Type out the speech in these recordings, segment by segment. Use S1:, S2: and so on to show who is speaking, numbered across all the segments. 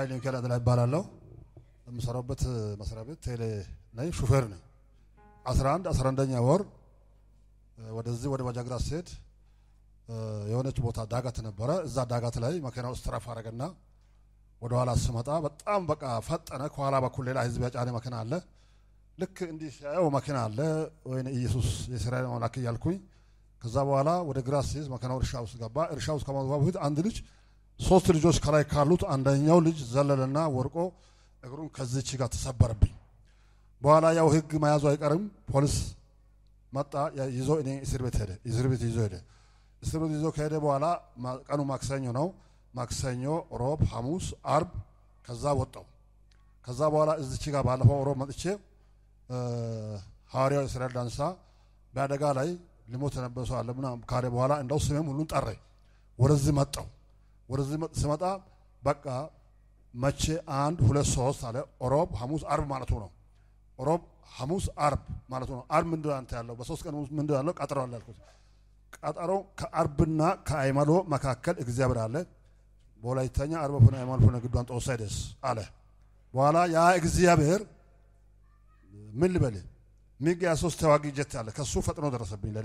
S1: ኃይለ ሚካኤል አደላ ይባላለሁ። የምሰራበት መስሪያ ቤት ቴሌ ላይ ሹፌር ነኝ። 11 11ኛ ወር ወደዚህ ወደ ባጃግራ ስሄድ የሆነች ቦታ ዳገት ነበረ። እዛ ዳገት ላይ መኪና ውስጥ ትረፍ አደረገና ወደ ኋላ ስመጣ በጣም በቃ ፈጠነ። ከኋላ በኩል ሌላ ህዝብ ያጫነ መኪና አለ። ልክ እንዲህ ሲያየው መኪና አለ ወይ ኢየሱስ የእስራኤል አምላክ እያልኩኝ ከዛ በኋላ ወደ ግራ ሲይዝ መኪናው እርሻ ውስጥ ገባ። እርሻ ውስጥ ከመግባ በፊት አንድ ልጅ ሶስት ልጆች ከላይ ካሉት አንደኛው ልጅ ዘለለና ወርቆ እግሩን ከዚች ጋር ተሰበረብኝ። በኋላ ያው ህግ መያዙ አይቀርም ፖሊስ መጣ ይዞ እኔ እስር ቤት ሄደ። እስር ቤት ይዞ ሄደ። እስር ቤት ይዞ ከሄደ በኋላ ቀኑ ማክሰኞ ነው። ማክሰኞ፣ ሮብ፣ ሐሙስ፣ አርብ ከዛ ወጣው። ከዛ በኋላ እዚች ጋር ባለፈው ሮብ መጥቼ ሐዋርያው እስራኤል ዳንሳ በአደጋ ላይ ሊሞት የነበረ ሰው አለ ምናምን ካለ በኋላ እንደው ስሜም ሁሉን ጠረ። ወደዚህ መጣው። ወደዚህ ስመጣ በቃ መቼ አንድ ሁለት ሶስት አለ። ሮብ፣ ሐሙስ፣ አርብ ማለቱ ነው። ሮብ፣ ሐሙስ፣ አርብ ማለቱ ነው። አርብ ምንድን አንተ ያለው በሶስት ቀን ምንድን ያለው ቀጠሮ አለ ያልኩት። ቀጠሮ ከአርብና ከአይመሎ መካከል እግዚአብሔር አለ። በወላይተኛ አርበ ሆነ አይመሎ ሆነ ግዷን ጦሳይደስ አለ። በኋላ ያ እግዚአብሔር ምን ልበል ሚግ ያ ሶስት ተዋጊ ጀት አለ ከሱ ፈጥኖ ደረሰብኝ ለኔ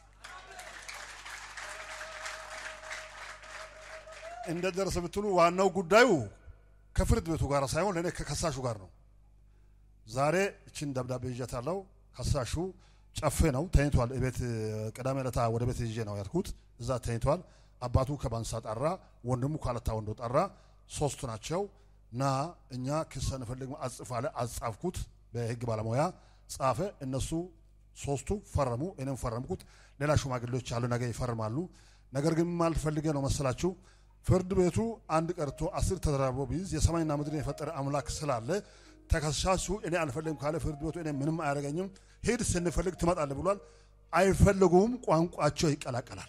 S1: እንደ ደረሰ ብትሉ ዋናው ጉዳዩ ከፍርድ ቤቱ ጋር ሳይሆን ለእኔ ከከሳሹ ጋር ነው። ዛሬ እችን ደብዳቤ ይዤታለሁ። ከሳሹ ጨፌ ነው ተኝቷል። ቤት ቅዳሜ ዕለት ወደ ቤት ይዤ ነው ያልኩት። እዛ ተኝቷል። አባቱ ከባንሳ ጠራ፣ ወንድሙ ካለታ ወንዶ ጠራ። ሶስቱ ናቸው። ና እኛ ክስ እንፈልግ አጽፍ አለ። አጻፍኩት። በህግ ባለሙያ ጻፈ። እነሱ ሶስቱ ፈረሙ፣ እኔም ፈረምኩት። ሌላ ሽማግሌዎች አሉ፣ ነገ ይፈርማሉ። ነገር ግን ማልፈልገ ነው መሰላችሁ ፍርድ ቤቱ አንድ ቀርቶ አስር ተደራርቦ ቢይዝ የሰማይና ምድርን የፈጠረ አምላክ ስላለ ተከሳሹ እኔ አልፈልግም ካለ ፍርድ ቤቱ እኔ ምንም አያደርገኝም፣ ሂድ ስንፈልግ ትመጣለህ ብሏል። አይፈልጉም፣ ቋንቋቸው ይቀላቀላል።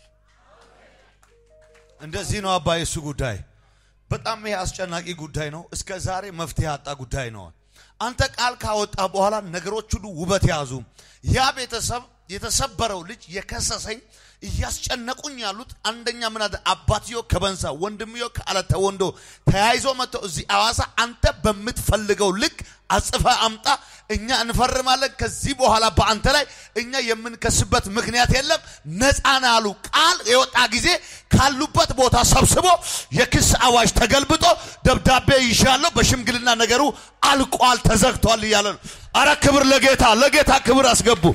S2: እንደዚህ ነው አባይ። እሱ ጉዳይ በጣም ይሄ አስጨናቂ ጉዳይ ነው። እስከ ዛሬ መፍትሄ ያጣ ጉዳይ ነው። አንተ ቃል ካወጣ በኋላ ነገሮች ሁሉ ውበት ያዙ። ያ ቤተሰብ የተሰበረው ልጅ የከሰሰኝ እያስጨነቁኝ ያሉት አንደኛ ምን አለ አባትዮ ከበንሳ ወንድምዮ ከአለተ ወንዶ ተያይዞ መጥተው እዚህ አዋሳ አንተ በምትፈልገው ልክ አጽፈ አምጣ፣ እኛ እንፈርማለን። ከዚህ በኋላ በአንተ ላይ እኛ የምንከስበት ምክንያት የለም፣ ነፃ ነህ አሉ። ቃል የወጣ ጊዜ ካሉበት ቦታ ሰብስቦ የክስ አዋጅ ተገልብጦ ደብዳቤ ይሻለው በሽምግልና ነገሩ አልቋል፣ ተዘግቷል እያለ ነው። አረ ክብር ለጌታ ለጌታ ክብር አስገቡ።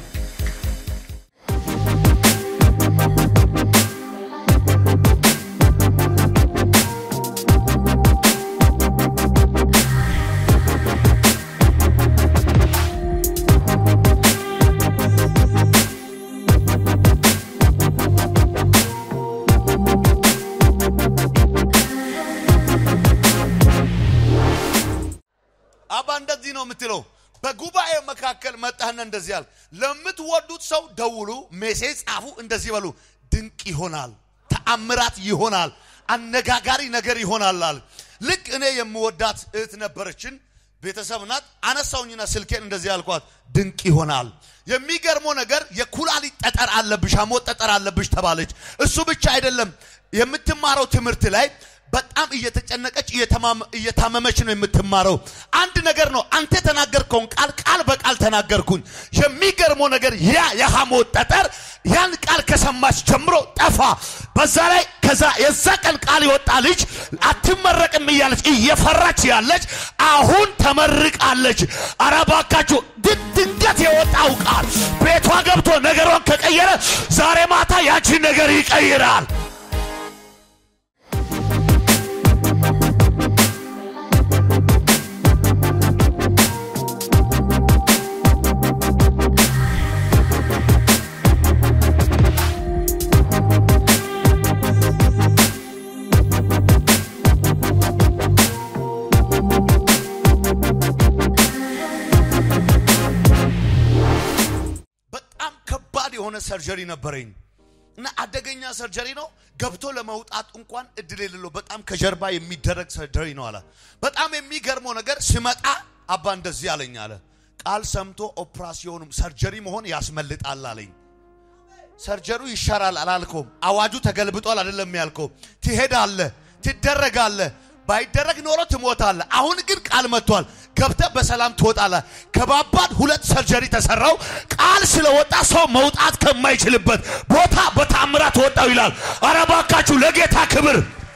S2: አባ እንደዚህ ነው የምትለው። በጉባኤ መካከል መጣህና እንደዚህ ያል ለምትወዱት ሰው ደውሉ፣ ሜሴጅ ጻፉ፣ እንደዚህ በሉ። ድንቅ ይሆናል፣ ተአምራት ይሆናል፣ አነጋጋሪ ነገር ይሆናል አለ። ልክ እኔ የምወዳት እህት ነበረችን፣ ቤተሰብ ናት። አነሳውኝና ስልኬን እንደዚህ ያልኳት፣ ድንቅ ይሆናል። የሚገርመው ነገር የኩላሊት ጠጠር አለብሽ፣ ሐሞት ጠጠር አለብሽ ተባለች። እሱ ብቻ አይደለም የምትማረው ትምህርት ላይ በጣም እየተጨነቀች እየታመመች ነው የምትማረው። አንድ ነገር ነው አንተ የተናገርከውን ቃል ቃል በቃል ተናገርኩኝ። የሚገርመው ነገር ያ የሐሞት ጠጠር ያን ቃል ከሰማች ጀምሮ ጠፋ። በዛ ላይ ከዛ የዛ ቀን ቃል የወጣ ልጅ አትመረቅም እያለች እየፈራች ያለች አሁን ተመርቃለች። ኧረ እባካችሁ ድንገት የወጣው ቃል ቤቷ ገብቶ ነገሯን ከቀየረ ዛሬ ማታ ያቺን ነገር ይቀይራል። በጣም ከባድ የሆነ ሰርጀሪ ነበረኝ እና አደገኛ ሰርጀሪ ነው። ገብቶ ለመውጣት እንኳን እድል የሌለው በጣም ከጀርባ የሚደረግ ሰርጀሪ ነው አለ። በጣም የሚገርመው ነገር ስመጣ አባ እንደዚህ አለኝ አለ። ቃል ሰምቶ ኦፕራሲዮኑም ሰርጀሪ መሆን ያስመልጣል አለኝ። ሰርጀሩ ይሻራል አላልከውም። አዋጁ ተገልብጧል አይደለም ያልከው። ትሄዳለህ፣ ትደረጋለህ። ባይደረግ ኖሮ ትሞታለህ። አሁን ግን ቃል መጥቷል። ገብተህ በሰላም ትወጣለህ። ከባባድ ሁለት ሰርጀሪ ተሰራው። ቃል ስለወጣ ሰው መውጣት ከማይችልበት ቦታ በታምራት ወጣው ይላል። ኧረ እባካችሁ ለጌታ ክብር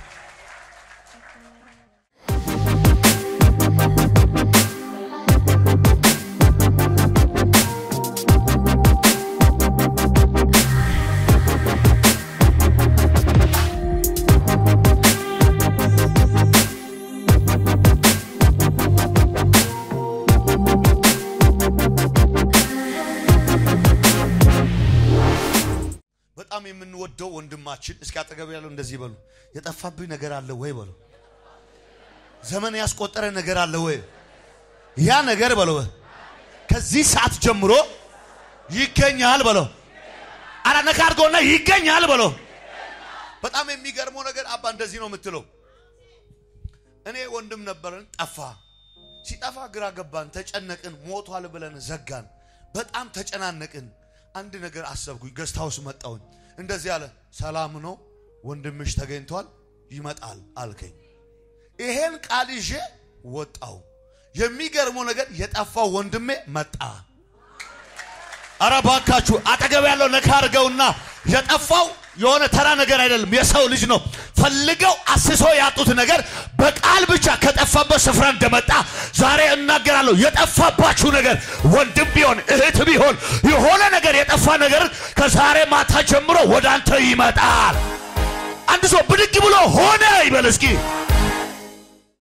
S2: በጣም የምንወደው ወንድማችን እስኪ አጠገብ ያለው እንደዚህ በሉ፣ የጠፋብኝ ነገር አለ ወይ በሉ፣ ዘመን ያስቆጠረ ነገር አለ ወይ? ያ ነገር በለው ከዚህ ሰዓት ጀምሮ ይገኛል በለው። አረ ነካ አድርገውና ይገኛል በለው። በጣም የሚገርመው ነገር አባ እንደዚህ ነው የምትለው። እኔ ወንድም ነበረን፣ ጠፋ። ሲጠፋ ግራ ገባን፣ ተጨነቅን፣ ሞቷል ብለን ዘጋን። በጣም ተጨናነቅን። አንድ ነገር አሰብኩኝ። ገስት ሃውስ መጣሁኝ። እንደዚህ አለ፣ ሰላም ነው ወንድምሽ ተገኝቷል፣ ይመጣል አልከኝ። ይሄን ቃል ይዤ ወጣው። የሚገርመው ነገር የጠፋው ወንድሜ መጣ። አረ ባካችሁ አጠገብ ያለው ነካ አድርገውና የጠፋው የሆነ ተራ ነገር አይደለም፣ የሰው ልጅ ነው። ፈልገው አስሶ ያጡት ነገር በቃል ብቻ ከጠፋበት ስፍራ እንደመጣ ዛሬ እናገራለሁ። የጠፋባችሁ ነገር ወንድም ቢሆን እህት ቢሆን የሆነ ነገር የጠፋ ነገር ከዛሬ ማታ ጀምሮ ወደ አንተ ይመጣል። አንድ ሰው ብድግ ብሎ ሆነ ይበል እስኪ